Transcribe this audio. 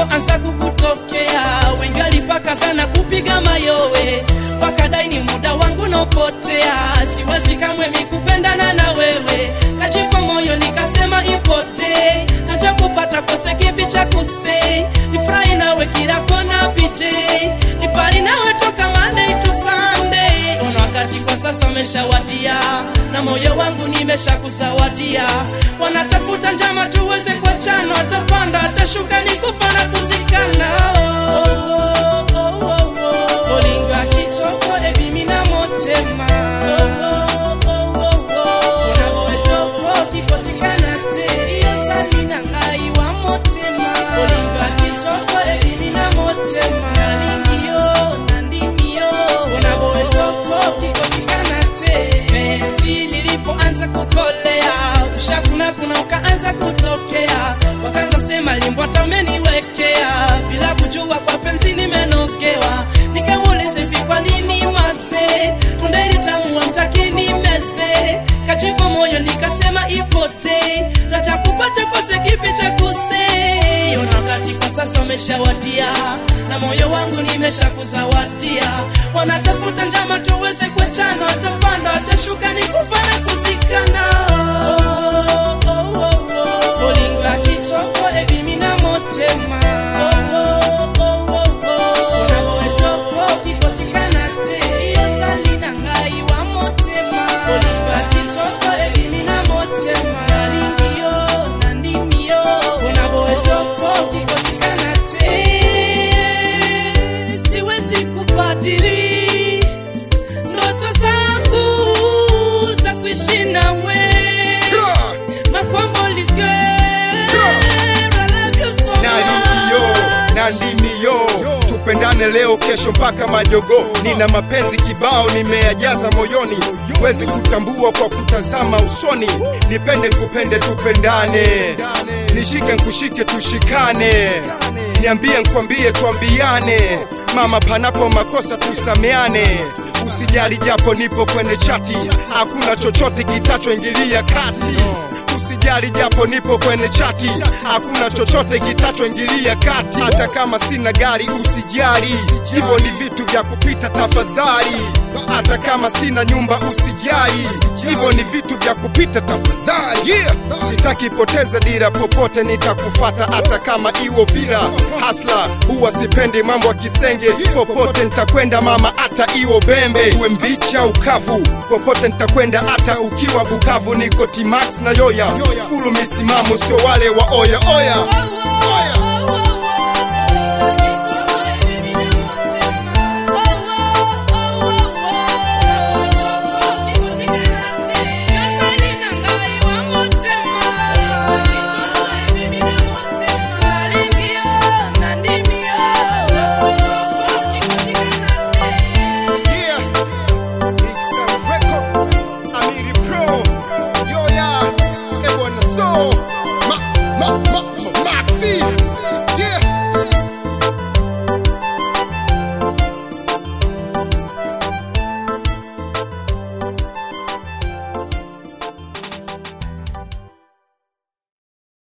nilipoanza kukutokea wengi walipaka sana kupiga mayowe wakadai ni muda wangu naopotea siwezi kamwe mikupendana na wewe kajipa moyo nikasema ipote naja kupata kose kipi cha kuse nifurahi nawe kila kona pj nipari nawe toka Monday to Sunday una wakati kwa sasa umeshawadia na moyo wangu nimeshakusawadia wanatafuta njama tuweze kuachana watapanda watashuka nikufa na kuzikana oh, oh, oh, oh, oh. olingo akitoko ebimina motema oh, oh, oh, oh. ona wowe toko kikotikana te iyo salina ngai wa motema olingo akitoko ebimina motema nalingiyo nandimiyo ona wowe toko kikotikana te penzi lilipoanza kukolea ushakuna kuna ukaanza kutokea wakaanza sema limbwata umeniwekea bila kujua kwa penzi nimenogewa nikamuuliza hivi kwa nini mase tundairi tamu wamtakini mese kajipo moyo nikasema ipote nacha kupata kose kipi cha kuse ona wakati kwa sasa umeshawadia na moyo wangu nimeshakuzawadia wanatafuta njama tuweze kuachana watapanda watashuka ni kufa na kuzikana oh, oh, oh, oh. olingo ya kitoko ebimina motema oh, oh, oh, oh, oh. ona wowe toko kikotikana te iyo salina ngai wa motema olingo ya kitoko ebimina motema nalingiyo nandimiyo ona wowe toko kikotikana te siwezi kubadili ndoto zangu za kuishi nawe makwambolis naliniyo na ndimiyo tupendane leo kesho mpaka majogo nina mapenzi kibao nimeyajaza moyoni wezi kutambua kwa kutazama usoni nipende kupende tupendane nishike nkushike tushikane niambie nkwambie twambiane mama panapo makosa tusameane usijali japo nipo kwenye chati hakuna chochote kitachoingilia kati usijali japo nipo kwenye chati hakuna chochote kitachoingilia kati hata kama sina gari usijali hivyo ni vitu vya kupita tafadhali hata kama sina nyumba usijali hivyo ni vitu vya kupita tafadhali yeah. sitaki poteza dira popote nitakufata hata kama iwo vira hasla huwa sipendi mambo ya kisenge popote nitakwenda mama hata iwo bembe uwe mbichi au kavu popote nitakwenda hata ukiwa bukavu niko timax na yoya fulu misimamo sio wale wa oya oya, oya.